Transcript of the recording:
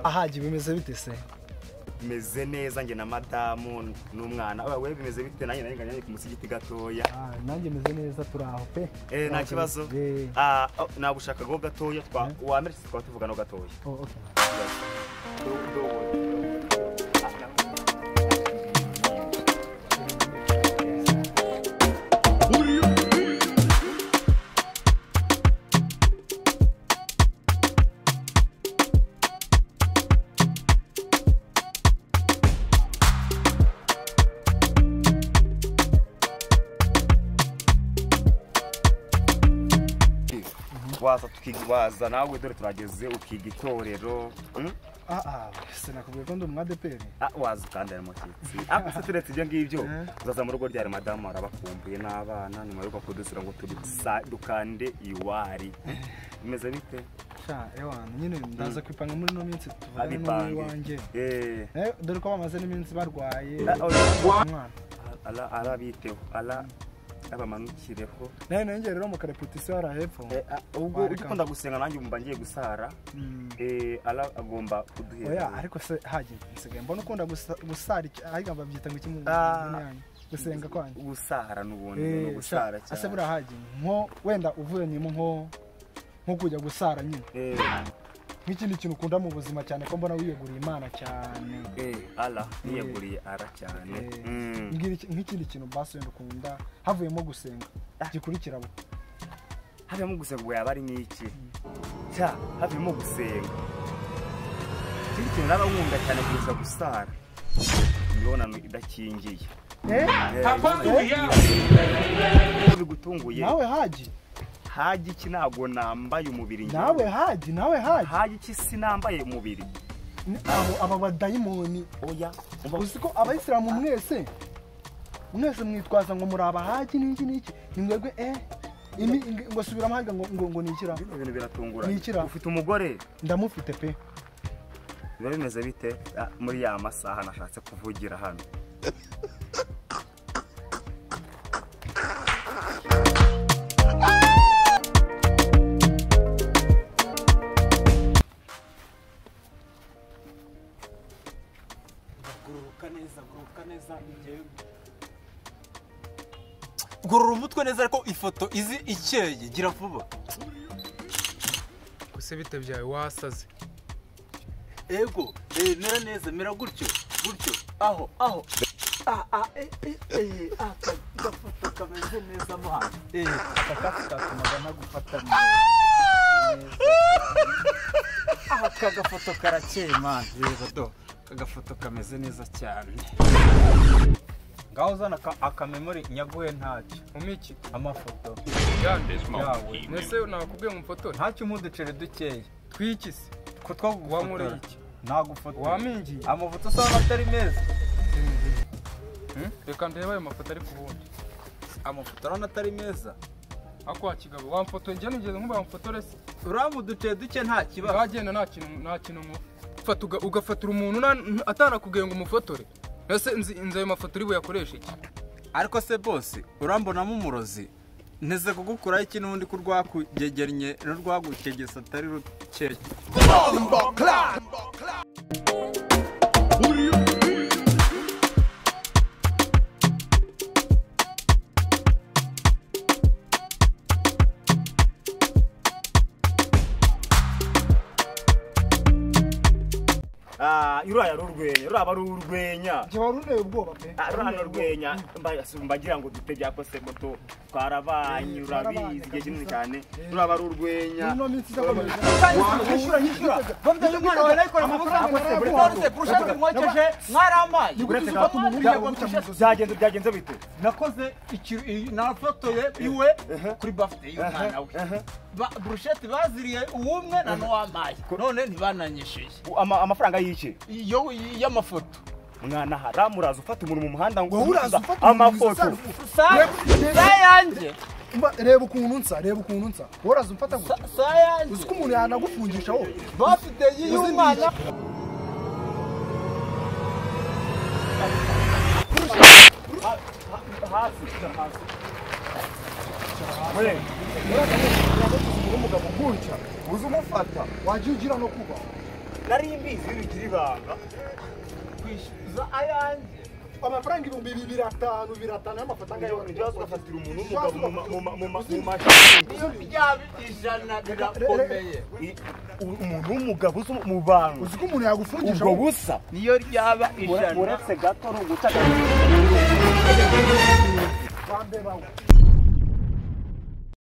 ahajya bimeze bite se bimeze neza njye na madamu n'umwana aba we bimeze bite nanjye nanjye nanjye ku musigiti gatoya Ah, nanjye meze neza turi aho pe eh nta kibazo Eh, ah oh, nagushaka go gatoya twa wamere twa tuvugana gatoya oh, okay. waza tukiga waza nawe dore turageze ukiga itorero mm? Ah, ah, sinakubwiye ko ndi umu ADPR. Ah, waza ukandara amashyitsi ako se turetse ibyo ngibyo Eh. uzaza mu rugo ryari madamu arabakumbuye n'abana nyuma yuko kudusura ngo tudusa- dukande iwari bimeze bite Sha, ewana, nyine ndaza kwipanga muri ino minsi tuvugane n'umwe abipange iwanjye eh Eh, dore ko bamaze n'iminsi barwaye Ah, oya. umwana ala arabiteho ala abamanukireho nawe nanjye rero mu karepetisiyo hari hepfo Eh, ah, ubwo Wareka. ujya ukunda gusenga nanjye umva ngiye gusara Mm. eh ala agomba oya kuduhera ariko se hagiye nsigaye mbona ukunda gusa- gusara iki- ahigamba babyita ngo iki mu Ah. mu yanyu? gusenga kwanyu gusara n'ubundi ni Eh, sha, ugusara ase cyane buriya hagiye nko wenda uvuyemo nko nko kujya gusara nyine eh nk'ikindi kintu ukunda mu buzima cyane ko mbona wiyeguriye imana cyane eh ala niyeguriye ara cyane Eh. Mm. Mbwira iki- nk'ikindi kintu basi wenda ukunda havuyemo gusenga Ah. gikurikira abo havuyemo gusenga ubwo yaba ari n'iki cya havuyemo gusenga ikindi kintu naba nkunda cyane kurusha gusara imibonano idakingiye Eh, iyo bigutunguye nawe haji hajya iki ntabwo nambaye umubiri njyewe. nawe haji nawe haji hajya iki sinambaye umubiri Ni abo aba badayimoni oya umva uzi ko abayisilamu mwese mwese mwitwaza ngo muri abahaji n'iki n'iki ni mwebwe eh imi ngo subiramo haga ngo ngo ngo nikira bino bintu biratunguranye Ni ikira. ufite umugore ndamufite pe biba bimeze bite Ah, muri ya masaha nashatse kuvugira hano gururuka neza gururuka neza igihe gurura umutwe neza ariko ifoto izi ikeye gira vuba gusa bita byawe wasaze ego eh, mera neza mera gutyo gutyo aho aho Ah, ah, eh, eh, eh, aka gafoto kameze neza mo hano eh aka katumaga nagufata neza aha aka gafoto karakeye mani reba do aka gafoto kameze neza cyane ngaho uzana aka- akamemori nyaguhe ntacyo umiki amafoto yawe yawe mwese nakubwiye ngo mfotore ntacyo umuduceri dukeya twikise ko twagufotora Wankoreye iki? nagufotora wamingiye amafoto usanga atari meza Hmm? reka ndebe ayo mafoto ari ku bundi amafoto urabona atari meza ako wa kigabo wamfoto njye nigeze nkuba wamfotore se uramu uduceri duke nta kibazo wagenda nta kintu nta kintu mufata ugafatura umuntu nta- atarakubwiye ngo umufotore ese nzi nzi ayo mafoto uri buyakoreshe iki ariko se bose urambonamo umurozi nteze kugukuraho iki n'undi ko urwakugegennye n'urwagukegesa atari rukeye Ah, ruriya rurwenya ruraba ari urwenya je waruneye ubwoba pe Ah, ruriya ni urwenya Mba- si- mbagira ngo dute byakose moto twarabanye Eh, urabizi twarabanye igihe kinini kabisa. cyane ruraba ari urwenya ino minsi izakomeza nkishyura nkishyura bamuteze umwana we nayikora mu maboko Amafaranga buri narayaguha. wese kurusha ndi mwokeje mwarambaye Uretse Uretse ka- ko umuntu Bya- yagwa mu bya- ijosi. byagenze byagenze bite nakoze ikintu nafotoye iwe kuri bafite y'umwana we Ba- burusheti baziriye uwumwe na n'uwamaye none ntibananyishyuye U- ama- amafaranga y'iki iyo y'amafoto mwana haramu uraza ufata umuntu mu muhanda ngo uraza ufata umuntu amafoto uzaza- sa sa yanjye Mba, reba ukuntu nsa reba ukuntu nsa woraza umfata sa gutya sa uzi yanjye ko umuntu yanagufungisha wowe bafite y'umwana wajya ugira no kuba nari mbizi bigira ibanga kwishyuza ayanjye amafaranga ibihumbi bibiri atanu bibiri atanu y'amafaranga ngayo yo ujya ugafatira umuntu w'umugabo mu ma- mu ma- mu ma- mu iyo mashini byaba ijana birakomeye I- u- umuntu w'umugabo uzi mu bantu uzi ko umuntu yagufungisha ubwo busa niyo ryaba ura- ijana uretse gato ari uguca bambe bawe